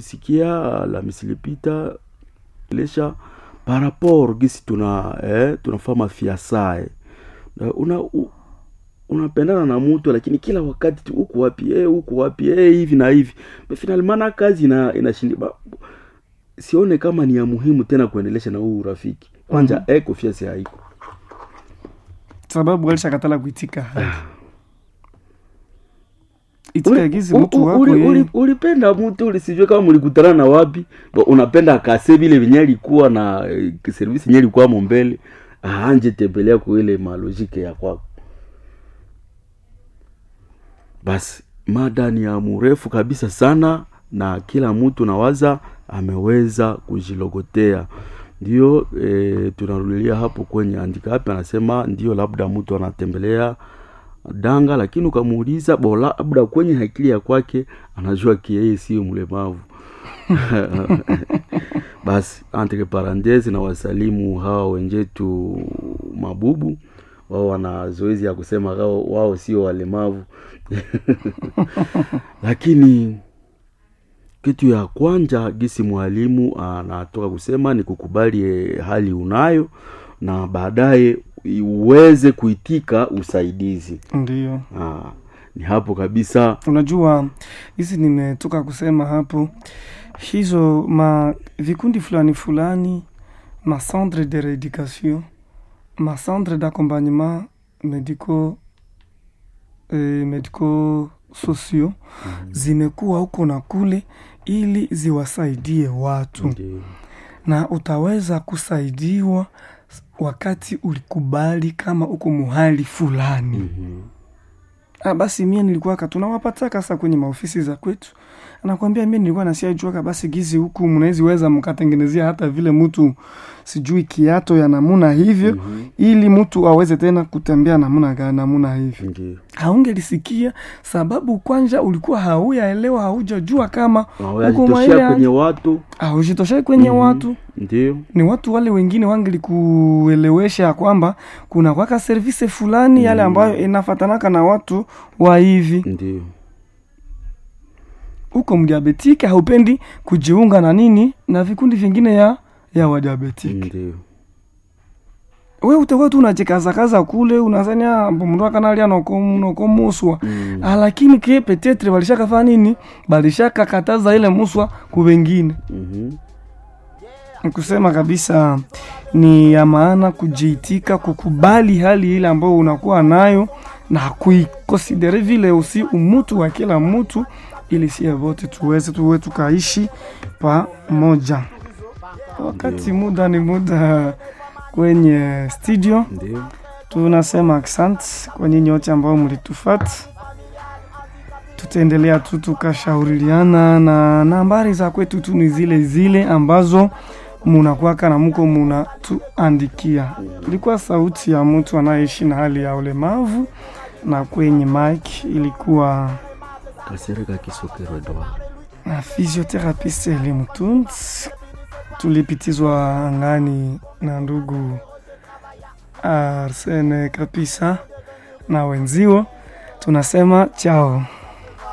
kusikia la misilipita lesha par rapport gisi tuna eh, tunafaa mafiasae una u, unapendana na mtu lakini kila wakati tu huku wapi eh, huku wapi eh, hivi na hivi finalimana kazi ina inashindi ba- sione kama ni ya muhimu tena kuendelesha na huu urafiki kwanja mm-hmm. eh, confiance haiko sababu alishakatala kuitika itika Uli- gizi u- mtu u- wako uli- yeye. uli- ulipenda mtu ulisijue kama mlikutana na wapi Bo, unapenda akase vile venye alikuwa na eh, servisi yenye ilikuwamo mbele anje tembelea kwa ile malojike ya kwako basi mada ni ya mrefu kabisa sana na kila mtu nawaza ameweza kujilogotea ndio e, tunarudilia hapo kwenye andika hapi anasema ndio labda mtu anatembelea danga lakini ukamuuliza bo labda kwenye akili ya kwake anajua kiyeye sio mlemavu basi entre parenthese na wasalimu hawa wenjetu mabubu wao wana zoezi ya kusema wao, wao sio walemavu lakini kitu ya kwanja gisi mwalimu anatoka kusema ni kukubali eh, hali unayo na baadaye uweze kuitika usaidizi ndio ah, ni hapo kabisa unajua hizi nimetoka kusema hapo hizo ma vikundi fulani fulani ma centre de rééducation ma centre d'accompagnement médico eh, médico sociaux zimekuwa huko na kule ili ziwasaidie watu Ndio. na utaweza kusaidiwa wakati ulikubali kama uko muhali fulani Mhm. Ah, basi mie nilikuwaka tunawapataka sasa kwenye maofisi za kwetu anakwambia mie nilikuwa nasiajuaka basi gizi huku mnawezi weza mkatengenezea hata vile mtu sijui kiato ya namuna hivyo Mhm. ili mtu aweze tena kutembea namuna ga namuna hivyo Ndio. haungelisikia sababu kwanja ulikuwa hauyaelewa haujajua kama Na Huko wajitoshea maile kwenye watu haujitoshai kwenye Mhm. watu ndio ni watu wale wengine wangelikuelewesha ya kwamba kuna kwaka service fulani yale Mm. ambayo inafatanaka na watu wa hivi ndio huko mdiabetike haupendi kujiunga na nini na vikundi vingine ya ya wadiabetike ndio we utakuwa tu unachekazakaza kule unazania mndu akanalia nokomuswa Mm. Ah, lakini ke petetre balishakafanya nini balishakakataza ile muswa ku wengine Mhm. kusema kabisa ni ya maana kujiitika kukubali hali ile ambayo unakuwa nayo na kuikonsidere vile usi umutu wa kila mtu ili sie wote tuweze tuwe tukaishi pamoja wakati muda ni muda kwenye studio ndio tunasema asante kwa nyinyi wote ambao mlitufata tutaendelea tu tukashauriana na nambari za kwetu tu ni zile zile ambazo munakwaka na muko munatuandikia ilikuwa sauti ya mtu anayeishi na hali ya ulemavu na kwenye mike ilikuwa kasereka kisokero edward na physiotherapist elimu tunt tulipitizwa angani na ndugu arsene kapisa na wenzio tunasema chao